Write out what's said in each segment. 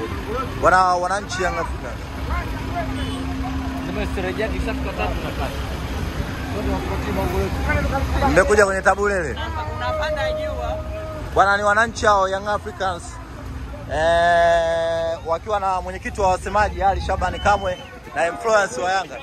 Wana wananchi Young Africans. Tumesherehekea kisasi kwa tatu na tatu. Mmekuja kwenye tabu lele. Unapanda juu. Bwana ni wananchi hao Young Africans eh, wakiwa na mwenyekiti wa wasemaji Ali Shabani Kamwe na influence wa Yanga.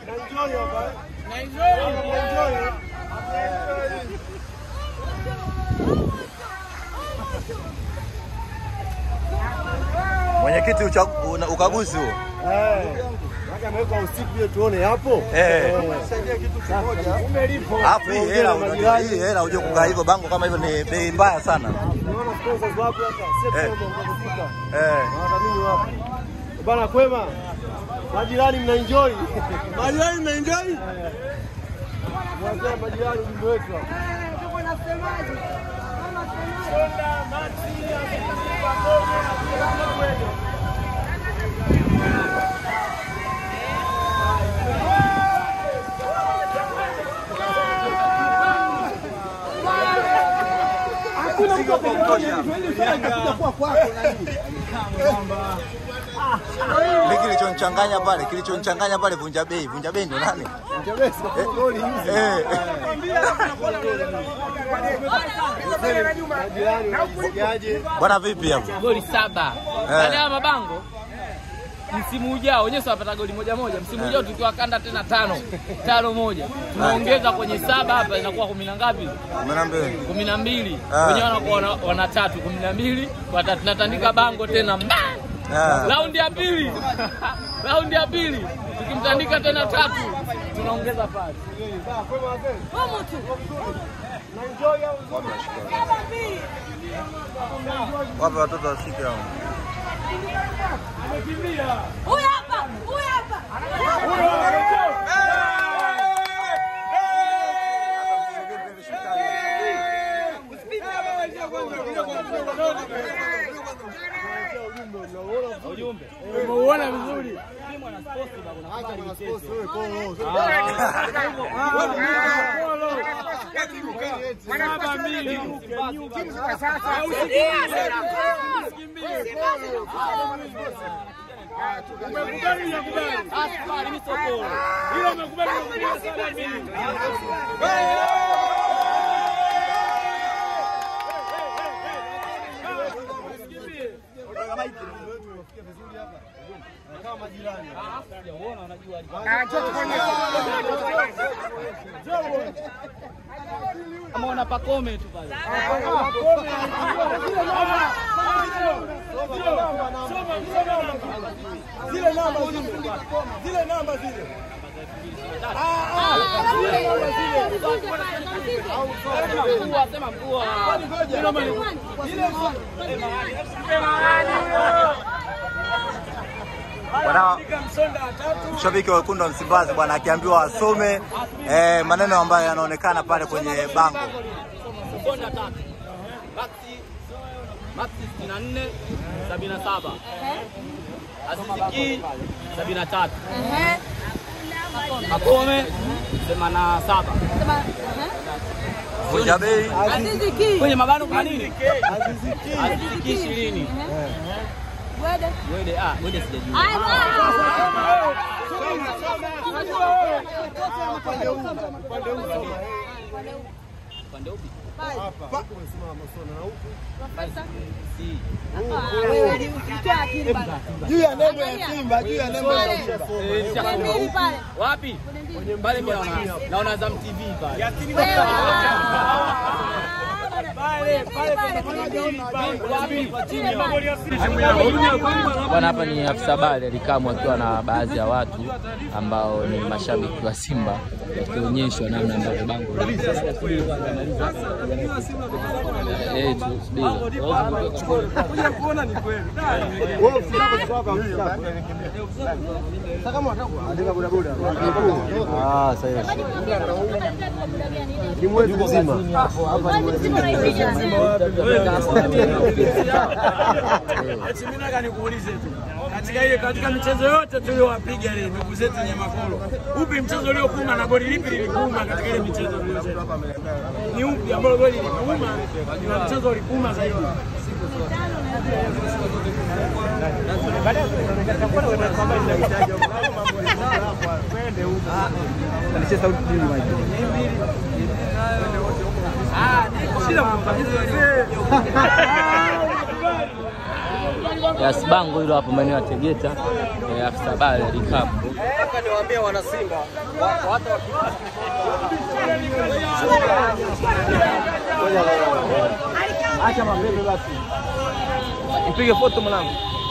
Mwenyekiti uchagu- una- ukaguzi huo. ameweka usiku ile tuone hapo. Eh. Umelipo. Alafu hii hela unajua hii hela uje kukaa hivyo bango kama hivyo ni bei mbaya sana. Unaona sponsors wapo hapa. Eh. Sio kama mkafika. Eh. Wadhamini wapo. Bana kwema. Majirani mna enjoy. Majirani mna enjoy. Mwambie majirani ujumbe wetu hapa. Mimi kilichonichanganya pale, kilichonichanganya pale vunja bei, vunja bei ndo nani? Eh. Majirani unajisikiaje? Bwana vipi hapo? Goli saba. Eh. Baada ya mabango msimu ujao wenyewe wapata goli moja moja. Msimu ujao tukiwa kanda tena tano tano moja, tunaongeza kwenye saba hapa, inakuwa kumi na ngapi? Kumi na mbili. kumi na mbili. Ah. Wenyewe wanakuwa wana, wana tatu, kumi na mbili watatu. Tunatandika bango tena mba Ah. raundi ya pili raundi ya pili tukimtandika tena tatu tunaongeza pale. Wape watoto washike hao. Huyu hapa, huyu hapa. Umeuona vizuri. Ameona pakome tu pale. Zile namba zile. Zile namba zile. Mkuu sema mkuu. Bwana mshabiki wa wekundu wa Msimbazi bwana akiambiwa asome eh, maneno ambayo yanaonekana pale kwenye bango. Konda tatu. Maxi Maxi 64 77. Asiziki 73. Makome 87. Vunja bei Aziziki. Kwenye mabano kuna nini? Aziziki. Asiziki 20. Wede. Wede ah, wede sijajua. Ai, Upande huu. Upande huu soma. Upande upi? Hapa. Huku umesimama soma na huku. Si. Juu ya nembo ya Simba, juu ya nembo ya Simba. Eh, nishasoma. Mbili pale. Wapi? Pale mimi naona naona Azam TV pale. Bwana, hapa ni afisa habari Alikamu akiwa na baadhi ya watu ambao ni mashabiki wa Simba wakionyeshwa namna ambavyo bango Eh, tu- subiri. Wewe ukitaka kuchukua kwa mstari. Sasa kama unataka kuandika boda boda. Ah, sasa ni mwezi mzima. Mimi nataka nikuulize tu katika ile katika michezo yote tuliyowapiga ile ndugu zetu Nyamakolo, upi mchezo uliokuuma na goli lipi lilikuuma katika ile michezo tuliyocheza? Ni upi ambao goli lilikuuma na mchezo ulikuuma zaidi? Mrudishie sauti mbili Mike. Yes, bango hilo hapo maeneo ya Tegeta, eh, afisa habari alikapo. niwaambie wana Simba hata Acha mabebe basi. Mpige foto mwanangu.